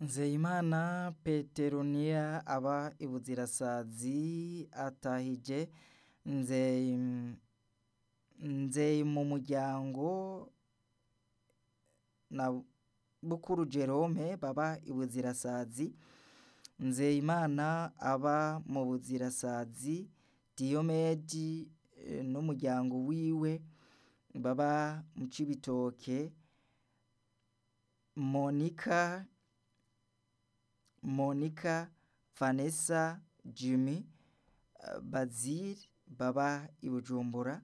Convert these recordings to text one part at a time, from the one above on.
Nzeyimana Peteroniya aba i Buzirasazi atahije Nzeye mu muryango na Bukuru Jerome baba i Buzirasazi, Nzeyimana aba mu Buzirasazi, Diyomedi n'umuryango wiwe baba mu Cibitoke, Monika Monika Vanessa Jimmy Bazil baba i Bujumbura,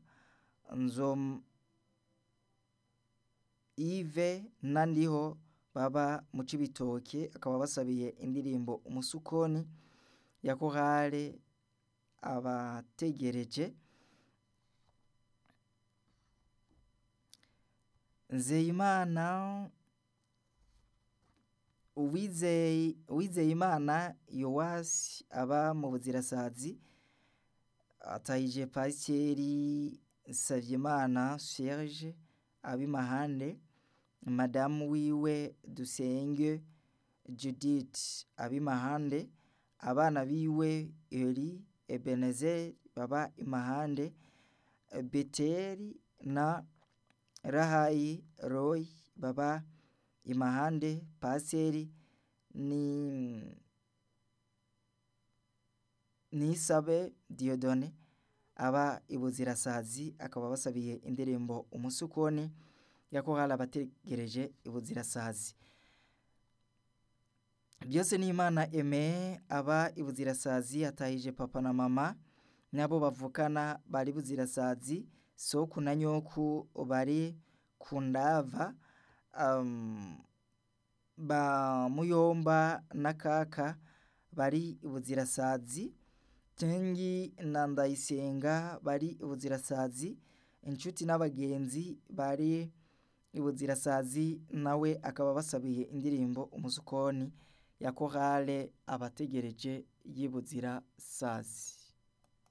Yves na Ndiho baba mu Cibitoke bakaba basabiye indirimbo umusukoni ya korale abategereje, Nzeyimana Uwizeyimana Yowasi aba mu Buzirasazi atahije Pasiteri Savyimana Serge aba i Mahande, madamu wiwe Dusenge Judith aba i Mahande, abana biwe Elie Ebenezer baba i Mahande, Beteli na Rahayi Roy baba i Mahande, Pasiteri Nisabe Dieudonne aba i Buzirasazi akaba basabiye indirimbo umusukoni ya korali abategereje i Buzirasazi. Byose Aime aba i Buzirasazi atahije papa na mama n'abo bavukana bari Buzirasazi, soku na nyoku bari ku Ndava, ba Muyomba na Kaka bari i Buzirasazi, Tengi na Ndayisenga bari i Buzirasazi, inshuti n'abagenzi bari i Buzirasazi nawe akaba abasabiye indirimbo umusukoni ya korale abategereje y'i Buzirasazi.